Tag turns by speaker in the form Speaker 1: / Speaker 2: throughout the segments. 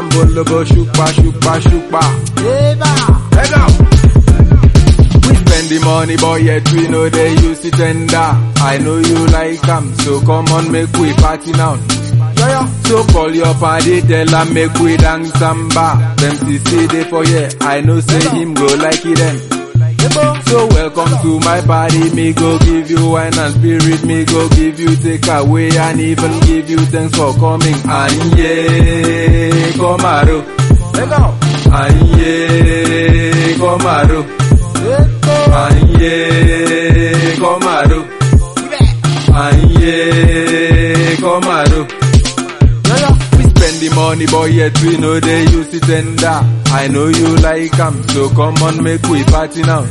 Speaker 1: lambolobo, shukba, shukba, shukba. Let go. We spend the money, but yet we know they use it tender. I know you like 'em, so come on, make we party now. So call your party, tell 'em make we dance samba. Them see day for yeah, I know say him go like it them. So welcome to my party, me go give you wine and spirit, me go give you take away and even give you thanks for coming. Anye, komaro. Anye, komaro. Anye, komaro. Anye, komaro. We spend the money, but yet we know they use it tender. I know you like 'em, so come on, make we party now.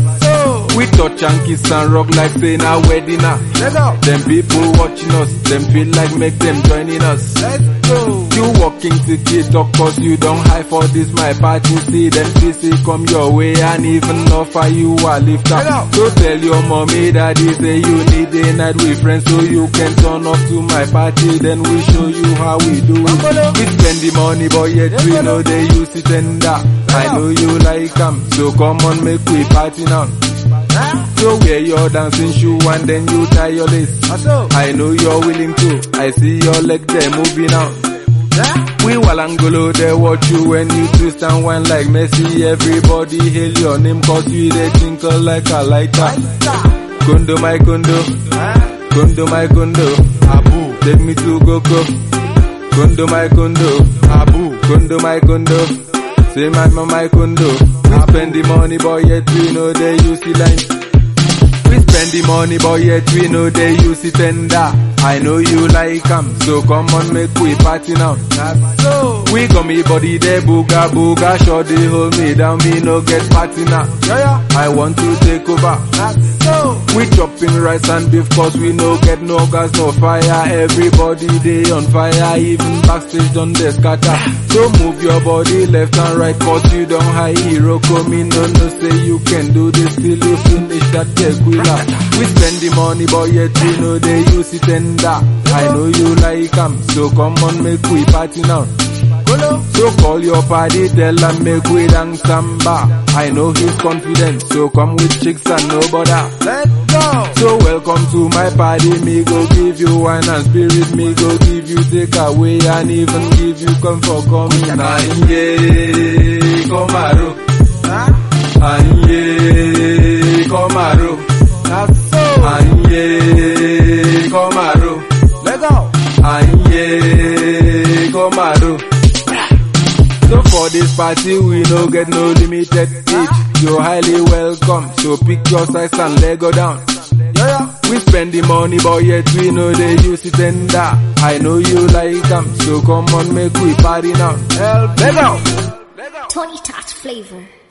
Speaker 1: We touch and kiss and rock like saying a wedding now. Them people watching us, them feel like make them joining us. You walking ticket, of course you don't hide for this my party. See them CC come your way and even offer you a lift up. So tell your mommy daddy say you need a night with friends so you can turn up to my party. Then we show you how we do it. We spend the money but yet we know they use it tender. I know you like 'em, so come on make we party now. So wear your dancing shoe and then you tie your lace. I know you're willing to. I see your leg there moving out. We Walangolo, they watch you when you twist and whine like Messi. Everybody hail your name cause you they tinkle like a lighter. Kundo my kundo, kundo my kundo, Abu, take me to Goko. Kundo my kundo, Abu, kundo my kundo. Say my mama my kundo. We spend the money boy yet we know they use the line. We spend the money, but yet we know they use it tender. I know you like 'em, so come on, make we party now. We got me body there, booga booga, sure they hold me down, me no get party now. I want to take over. We chopping rice and beef cause we no get no gas, no fire. Everybody they on fire, even backstage done they scatter. So move your body left and right cause you don't high hero come in, no no say you can do this till you finish that tequila. We spend the money but yet we know they use it tender. I know you like 'em, so come on make we party now. So call your party, tell 'em make we dance samba. I know he's confident, so come with chicks and no bother. So welcome to my party, me go give you wine and spirit, me go give you take away and even give you comfort coming. Anye, komaro. Anye, komaro. Anye, komaro. Anye, komaro. So for this party we no get no limited age. You're highly welcome. So pick your size and let go down. We spend the money but yet we know they use it tender. I know you like 'em, so come on make we party now. Let go.
Speaker 2: Tony Tot flavor.